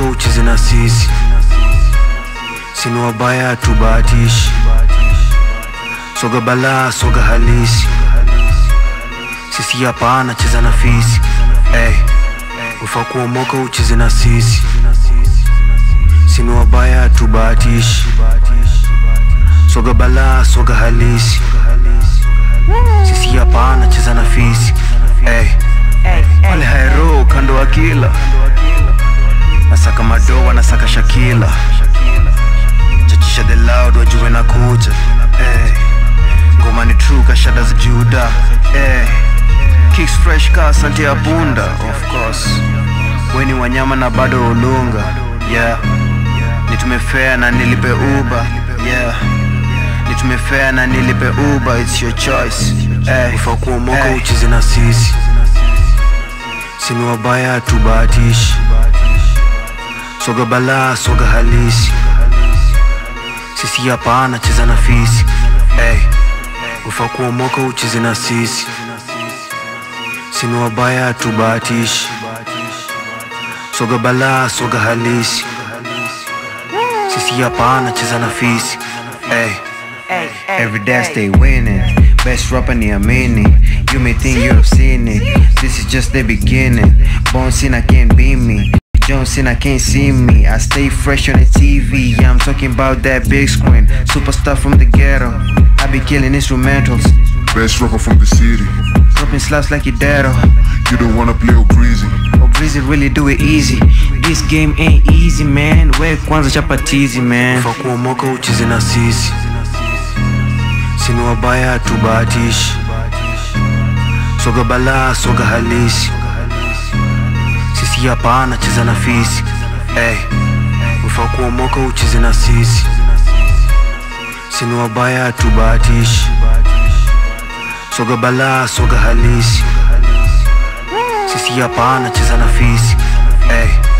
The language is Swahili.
kuomoka ucheze na sisi sini wabaya tubahatishi soga balaa soga halisi sisi hapana cheza na fisi hey. ufa kuomoka ucheze na sisi sini wabaya tubahatishi soga balaa soga halisi sisi hapana cheza na fisi hey. wale haero kando wa kila nasaka madoa nasaka shakila chachisha the loud wajue na kuja hey. ngoma ni true kashada za juda hey. kicks fresh ka sante ya punda of course weni wanyama na bado ulunga yeah nitumefea na nilipe uba yeah nitumefea na nilipe uba it's your choice hey. ufa kuomoka Hey. ucheze na sisi sini wabaya tubahatishi soga balaa soga halisi sisi hapana cheza na fisi hey. ufa kuomoka ucheze na sisi sini wabaya tubahatishi soga balaa soga halisi sisi hapana cheza na fisi hey. Every day I stay winning. Best rapper ni amini. You may think you have seen it. This is just the beginning. Born Cena can't beat me. John Cena can't see me. I stay fresh on the TV. Yeah, I'm talking about that big screen. Superstar from the ghetto. I be killing instrumentals. Best rapper from the city. Dropping slaps like your dad. You don't wanna play or breezy. Oh, Breezy really do it easy. This game ain't easy, man. We kwanza chapatizi, man. ufa kuomoka ucheze na sisi sini wabaya tubahatishi soga balaa soga halisi sisi hapana cheza na fisi hey. ufa kuomoka ucheze na sisi sini wabaya tubahatishi soga balaa soga halisi sisi hapana cheza na fisi hey.